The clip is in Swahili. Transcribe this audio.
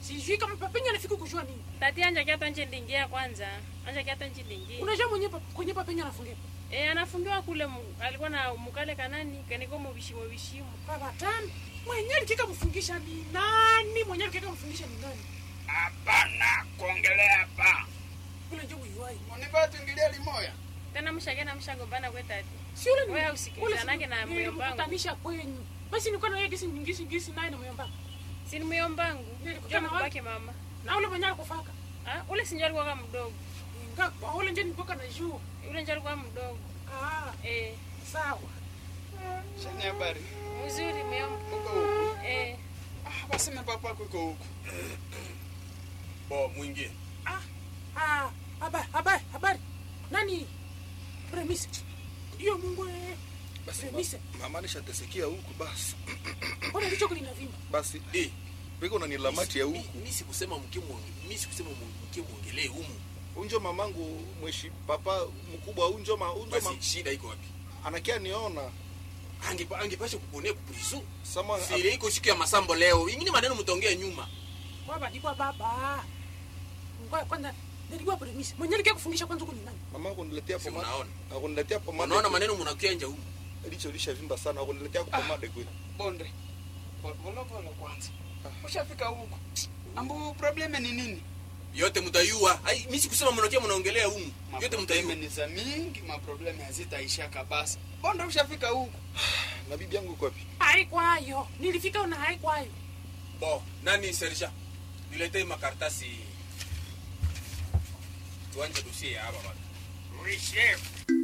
sijui kama papenya anafika kujua nini tati anja kiata nje ndingia kwanza anja kiata nje ndingia unajua mwenye pa- kwenye papenya anafungia e, anafungiwa kule mu, alikuwa na mukale kanani kaniko mubishimo bishimo baba tano mwenye alikika mfungisha ni nani mwenye alikika mfungisha ni nani hapana kuongelea hapa ule njo uiwai univaa tuingilia limoya tena mshake na mshagombana kwe tati si ule ni- Wewe usikilizanage ule si- na muyombangu. nilikutanisha kwenyu basi nilikuwa na yeye gisi ngisi ngisi naye na muyombangu sini myombangu Nilikutana jo wapi? mbake mama na ule mwenye alikufaka ah, ule sinjo alikuwa kama mdogo Nga- kwa ule nje nilikuwa na juu ule njo alikuwa mdogo ah eh, sawa shani habari mzuri myomba uko huku eh, ah, basi na papa kuko huku bo mwingine ah ah habari habari habari nani premise hiyo mungu eh basi premise ma- mama nishatesikia huku basi mbona ndicho kulinavimba basi Eh, piko nanilamati ya mi- huku mi sikusema mkimwonge- mi sikusema mu- mkimwongelee humu unjo mamangu mweshi papa mkubwa unjo ma, unjo ma, basi shida iko wapi anakia niona Angepa- angepasha kuponea kuprizo sama sile iko siku ya masambo leo ingine maneno mtaongea nyuma wabadikwa baba ngoja kwanza nilikuwa premise mwenye alikia kufungisha kwanza huko ni nani mama akuniletea Si pomade unaona? akuniletea pomade unaona maneno mnakenja humu licho lishavimba sana akuniletea pomade kweli bonde polepole kwanza ushafika huku ambu probleme ni nini yote mtayua ai mi sikusema mnakia mnaongelea humu yote maprobleme mtayua ni za mingi maprobleme hazitaishaka basi bonde ushafika huku na bibi yangu iko wapi haikwayo nilifika na haikwayo bo nani serja niletee makaratasi tuanje dosie ya hapa bana oui chef